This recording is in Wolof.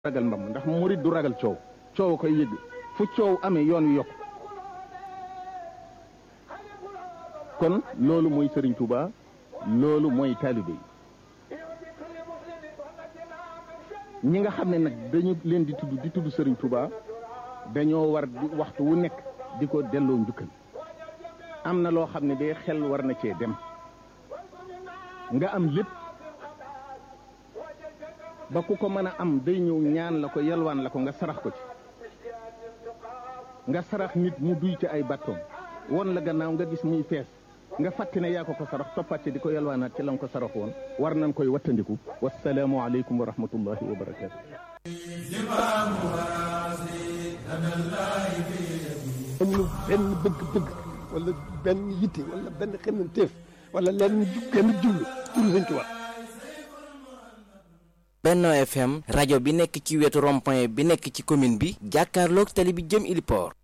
ragal mbam ndax murit du ragal coow coow koy yëg fu coow amee yoon wi yokk kon loolu mooy Serigne Touba loolu mooy taalibe yi ñi nga xam ne nag dañu leen di tudd di tudd Serigne Touba dañoo war di waxtu wu nekk di ko delloo njukkal am na loo xam ne day xel war na cee dem nga am lépp ba ku ko mën a am day ñëw ñaan la ko yalwaan la ko nga sarax ko ci nga sarax nit mu duy ci ay bàttoom won la gannaaw nga gis muy fees nga fàtte ne yaa ko ko sarax toppaat ci di ko yalwaanaat ci la nga ko sarax woon war nañ koy wattandiku wasalaamu aleykum wa rahmatullahi wa barakaatu amul benn bëgg-bëgg wala benn yitte wala benn xemmanteef wala lenn genn jublu jublu Sëñ Tuubaa Benno FM rajo bi nekk ci wetu rond-point bi nekk ci commune bi jàkkaarloog tali bi jëm Iliport